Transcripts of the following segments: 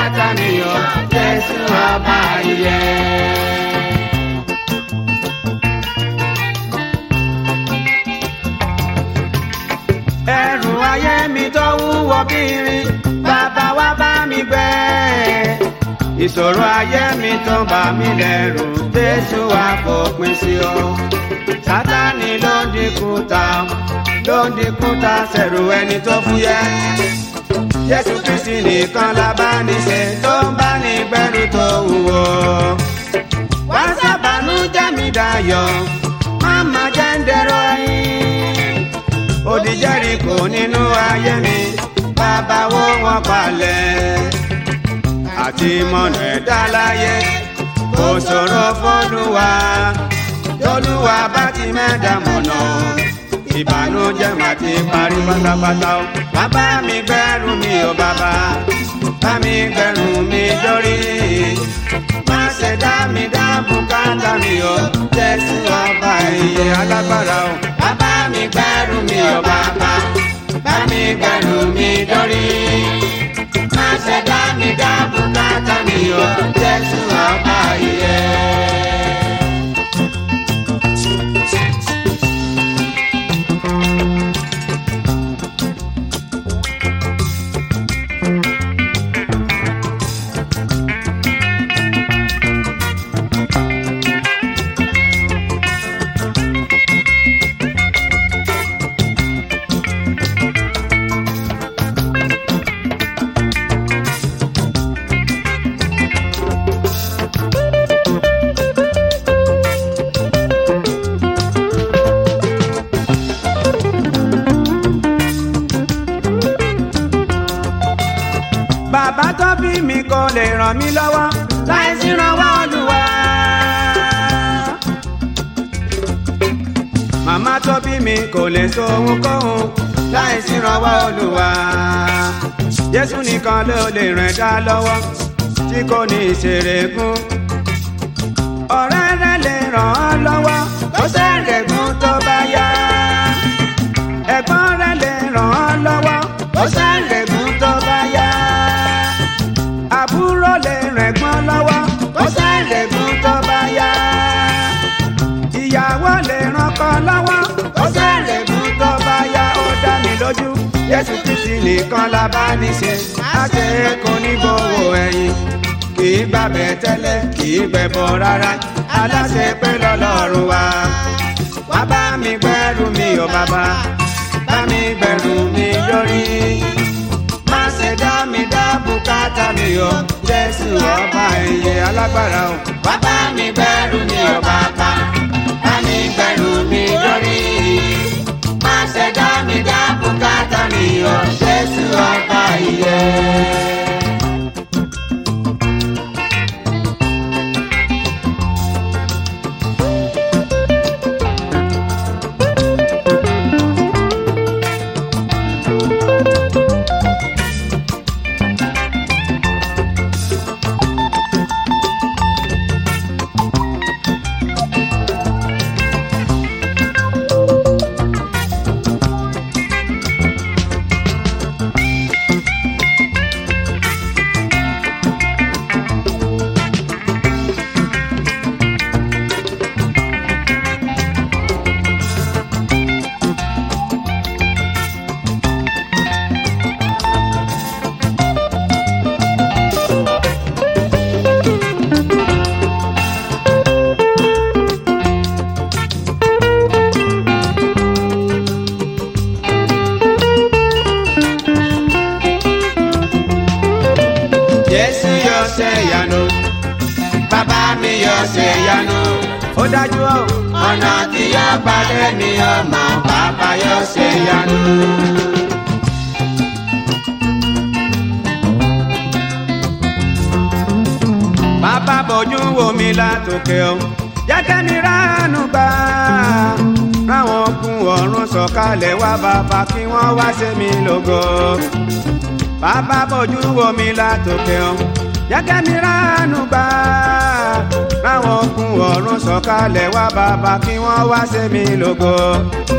bùkátà mi o jésù ọba ìyè. ẹrù ayé mi tó wúwo kiri bàbá wa bá mi gbé ìṣòro ayé mi tó bà mí lẹ́rù jésù wa fòpin sí o sátani ló ń dínkù ta ló ń dínkù ta sẹ̀rù ẹni tó fúyẹ́ jésù kristi nìkan la bá ní ṣe tó ń bá ní gbẹ́rù tó wúwo wá sábàánú jẹ́ mi dayọ̀ má má jẹ́ ń dẹ̀rọ ẹ̀yìn odi Jẹ́ríkò nínú ayé mi bàbá wó wọn palẹ̀ àti mọ̀nà ẹ̀dá láyé kò ṣòro fọ́lùwà tọ́lùwà bá ti mẹ́ta mọ̀nà ìbànújẹ́ mà ti parí pátápátá o bàbá mi gbẹ́rù mi ò bàbá bá mi gbẹ́rù mi dórí má ṣe dá mi dá bùkátà mi o jésù ọba ìyè alágbára o bàbá mi gbẹ́rù mi ò bàbá bá mi gbẹ́rù mi dórí má ṣe dá mi dá bùkátà mi o jésù ọba ìyè. bàbá tó bí mi kò lè ràn mí lọ́wọ́ láì sí ìrànwọ́ Olúwa. màmá tó bí mi kò lè so ohunkóhun láì sí ìrànwọ́ Olúwa. Jésù nìkan ló lè ràn dá lọ́wọ́ tí kò ní ìṣèrègùn. ọ̀rẹ́ rẹ lè ràn ọ́ lọ́wọ́ kó ṣèrègùn tó bá yá. ẹ̀gbọ́n rẹ lè ràn ọ́ lọ́wọ́ kó ṣèrègùn tó bá yá àbúrò lè rẹ̀gbọ́n lọ́wọ́ kó ṣàlẹ̀gùn tó bá yá. ìyàwó lè rànkọ́ lọ́wọ́ kó ṣàlẹ̀gùn tó bá yá. ó dá mi lójú Jésù Kristi nìkan la bá ní ṣe. akẹ́kọ̀ọ́ ní gbowó ẹ̀yìn kì í gbàbẹ̀ tẹ́lẹ̀ kì í gbẹ̀bọ̀ rárá. aláṣẹ pé lọ́lọ́run wa. wá bá mi gbẹ́rù mi ò bàbá bá mi gbẹ́rù mi lórí má ṣe dá mi dá bùkátà mi o jésù ọba ìyè alágbára o. wá bá mi gbẹ́rù mi o bàbá bá mi gbẹ́rù mi lórí. má ṣe dá mi dá bùkátà mi o jésù ọba ìyè. jésù yóò ṣe ìyanu bàbá mi yóò ṣe ìyanu ó dájú o ọ̀nà tí yóò gbàdé ni ọmọ bàbá yóò ṣe ìyanu. bàbá bójú wo mi látòkè o jẹ́kẹ́ mi ránú gbà ráwọn okùn ọ̀run sọ̀kalẹ̀ wá bàbá kí wọ́n wá ṣe mí lógo bàbá bójú wo mi látòkè o jẹ́kẹ́ mi ránú gbà ráwọn okùn ọ̀run sọ̀kalẹ̀ wá bàbá kí wọ́n wá ṣe mí lógo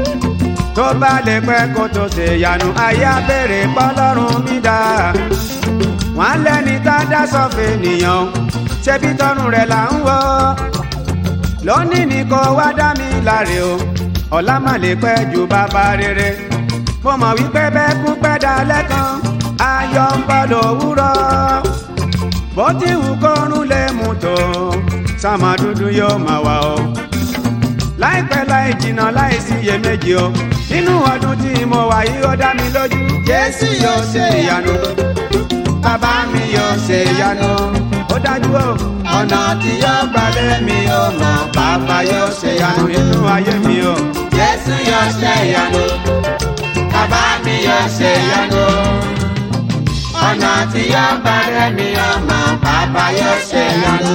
tó bá lè pẹ́ kó tó ṣe yanu ayé abèrè pọ́lọ́run mi dá wọ́n lẹ́ni tá a dá sọ́fẹ̀ nìyàn ṣebí tọrùn rẹ̀ là ń wọ́ lónìí ní kò wá dá mi láre o ọ̀la mà lè pẹ́ ju bàbá rere mo mọ̀ wípé bẹ́ẹ̀ kú pẹ́ dalẹ́ kan ayọ̀ ń bọ̀ lówùrọ̀ bó ti wù kọ́run lè mú tó sàmà dúdú yóò máa wà o láìpẹ́ láì jìnnà láì sí iyèméjì o nínú ọdún tí mo wà yìí ó dá mi lójú jésù yóò ṣe ìyanu bàbá mi yóò ṣe ìyanu ó dájú o ọ̀nà tí yóò gbalẹ̀ mi ò mọ̀ bàbá yóò ṣe ìyanu nínú ayé mi o Jésù yóò ṣe ìyanu, bàbá mi yóò ṣe ìyanu. Ọ̀nà tí yóò bá rẹ̀ mi ọmọ, bàbá yóò ṣe ìyanu.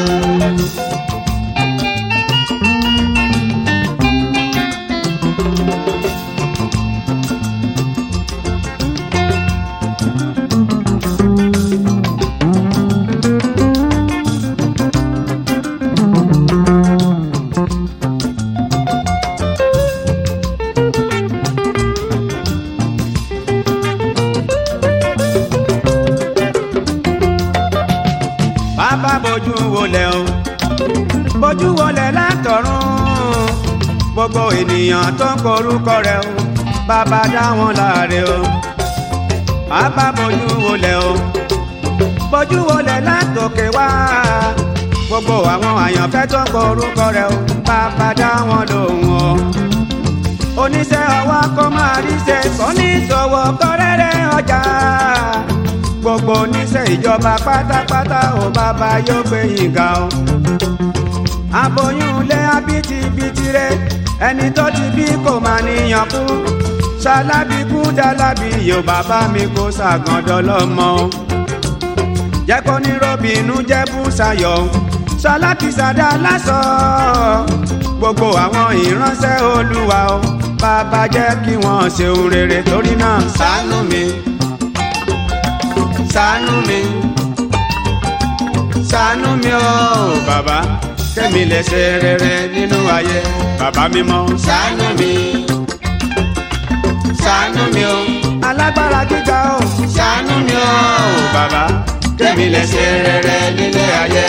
bàbá bójú wọlé o bójú wọlé látọ̀run gbogbo ènìyàn tó ń korúkọ rẹ̀ o bàbá dá wọn láre o bàbá bójú wọlé o bójú wọlé látòkè wá gbogbo àwọn àyànfẹ́ tó ń korúkọ rẹ̀ o bàbá dá wọn lóhùn o oníṣẹ́ ọwọ́ kó máa rí ṣe oníṣòwò kọ́rẹ́rẹ́ ọjà gbogbo oníṣẹ́ ìjọba pátápátá ò bàbá yóò gbé yín ga o. aboyún ilé abitibiti rẹ ẹni tó ti bí kò máa níyàn kú ṣalábí kú dálábí yóò bàbá mi kó ṣàgàndọ́ lọ́mọ o. jẹ́ kó ní robinu jẹ́ bùsàyọ̀ ṣalákìsàdá lásọ gbogbo àwọn ìránṣẹ́ olúwa o bàbá jẹ́ kí wọ́n ṣeun rere torí náà ṣàánú mi ṣàánú mi ṣàánú mi o bàbá kẹ́mi lè ṣe rere nínú ayé bàbá mi mọ́. Ṣàánú mi, ṣàánú mi o, alágbára gíga o ṣàánú mi o, bàbá kẹ́mi lè ṣe rere nílé ayé.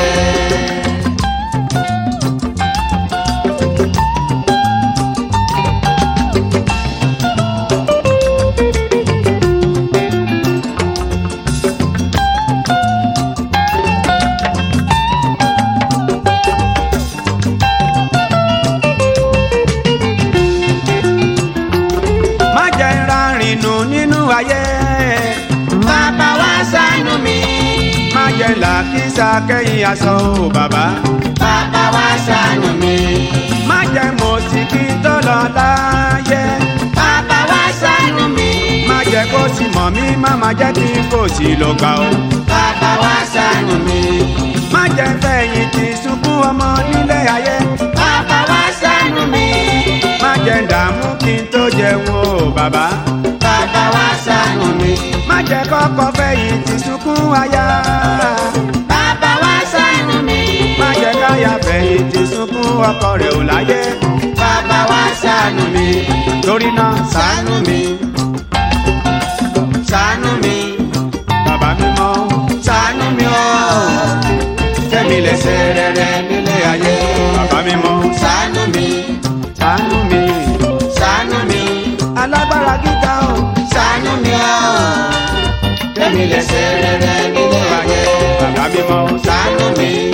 má jẹ́ ìrarìn nù nínú ayé Bàbá wa ṣàánú mi, má jẹ́ làkísà kẹ́yìn aṣọ o bàbá bàbá wa ṣàánú mi, má jẹ́ mọ̀síkì tó lọ láyé bàbá wa ṣàánú mi, má jẹ́ kó sì mọ̀ mí má má jẹ́ kí kò sí lọ gbà o. bàbá wa ṣàánú mi, má jẹ́ fẹ̀yìn tì sunkún ọmọ nílé ayé bàbá wa ṣàánú mi, má jẹ́ dààmú kí n tó jẹun o bàbá bàbá wa ṣàánú mi, má jẹ́ kọ́kọ́ fẹ̀yìn tì sunkún aya bàbá wa ṣàánú mi, má jẹ́ káya fẹ̀yìn tì sunkún ọkọ rẹ̀ ò láyé bàbá wa ṣàánú mi, torí náà ṣàánú mi, ṣàánú mi, bàbá mi mọ́ ṣàánú mi o, kẹ́mi lè ṣe rere nílé ayé. bàbá mi mọ́ Ṣàánú mi, ṣàánú mi ṣàánú mi, alágbára gíga o ṣàánú mi o, kẹ́mi lè ṣe rere nílé ayé. bàbá mi mọ́ Ṣàánú mi,